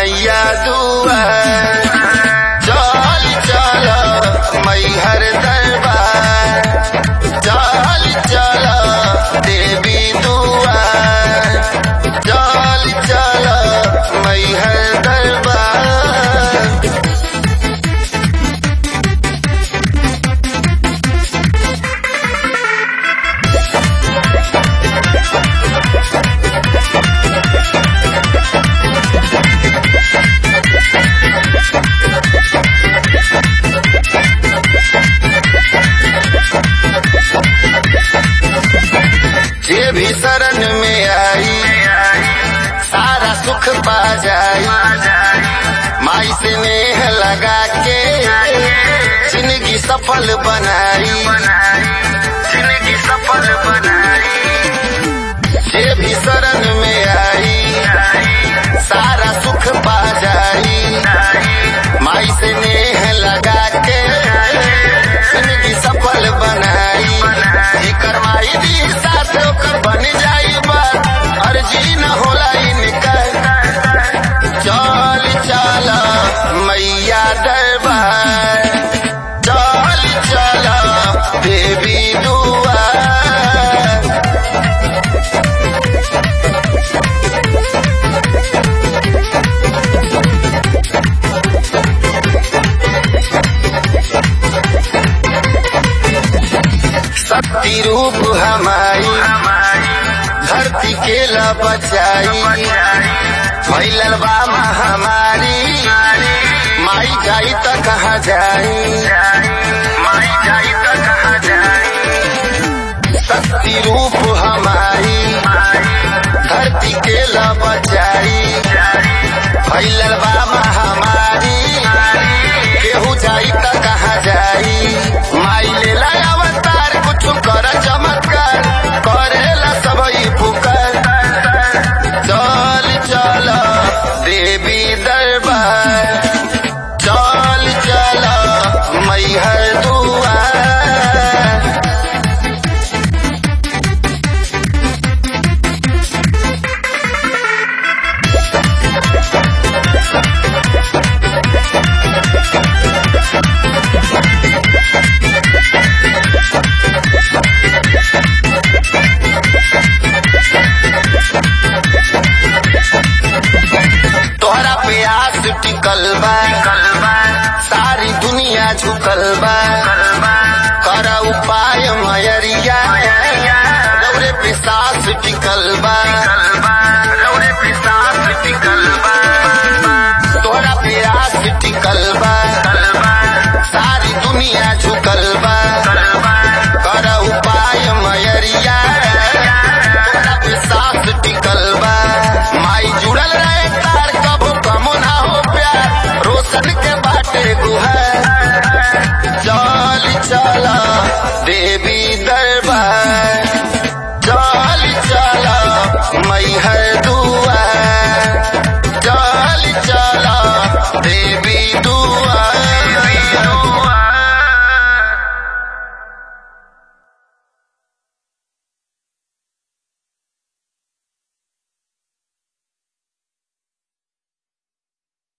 मैया दुआर चल चल मैहर दरबार चल चल देवी दुआर चल चल मैहर दरबार जे भी शरण में आई सारा सुख पा जाई माई से नेह लगा के जिंदगी सफल बनाई जिंदगी सफल बनाई जे भी शरण में आई सारा सुख पा जाई माई से नेह लगा के जिंदगी सफल बनाई एकर माई दी साथ ओकर बन जाई बात अर्जी न होला इनकर चल चल मैया दरबार चल चल देवी दुआर शक्ति रूप हमारी धरती के ला बचाई फैलल बा महामारी माई जाई त कहाँ जाई माई जाई त कहाँ जाई शक्ति रूप हमारी धरती के ला बचाई फैलल बा महामारी केहू जाई त कहाँ जाई माई लेला अवतार कुछ कर चमत्कार करेला सबई पुकार चल चल देवी दरबार चल चल मैहर दुआर तोहरा पे आस टिकल बा सारी दुनिया झुकल बा कर उपाय मयरिया रौरे पे सास टिकल बा रौरे पे सास टिकल बा तोहरा पे आस टिकल बा सारी दुनिया झुकल बा कर उपाय मयरिया तोहरा पे सास टिकल बा माई जुड़ल रहे तार कबो कमो ना हो प्यार रोशन के बाटे गुहर चल चल देवी दर